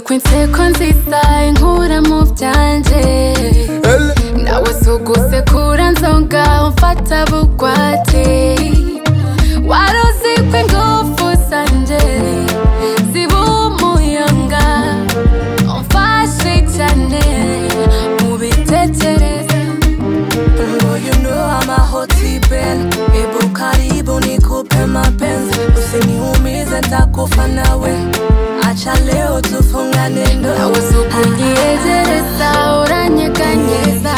ku inseko nziza inkura mu byanjye nawe suguse kura nzonga umfata bugwate wari uzi ko ingufu zanje ziba umuyonga umfashe cyane mu bitekereza Oh, you know I'm a hot bell Hebu karibu nikupe mapenzi Usiniumize nitakufa nawe Acha leo tufungane ndoa nawe sukunyegereza uranyeganyeza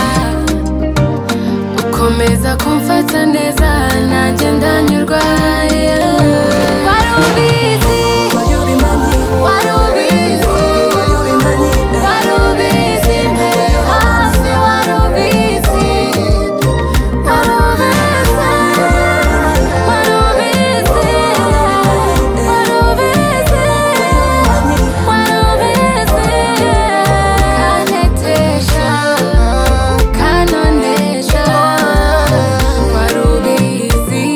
ukomeza kumfata neza nanjye ndanyurwa yeah. wari ubizi Will you be my man? wari ubizi Will you be my man? Wari ubizi mbere yo hasi wari ubizi Wari ubizi Wari ubizi Wari ubizi Wari ubizi Kantetesha Kanonesha Wari ubizi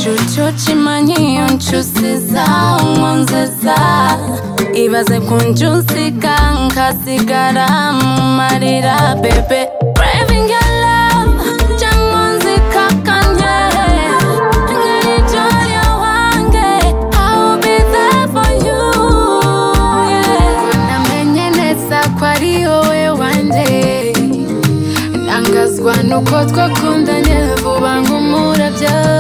nshucucimanyiyo ncusiza umwanzeza ibaze ku njusiga nkasigara mu marira bebe Craving your love, cyangwa nzikakanye. Nkarijya ryawange, I will be there for you, yeah. Namenye neza ko ari wowe wanjye ntangazwa nuko twakundanye vuba ngo umurabyo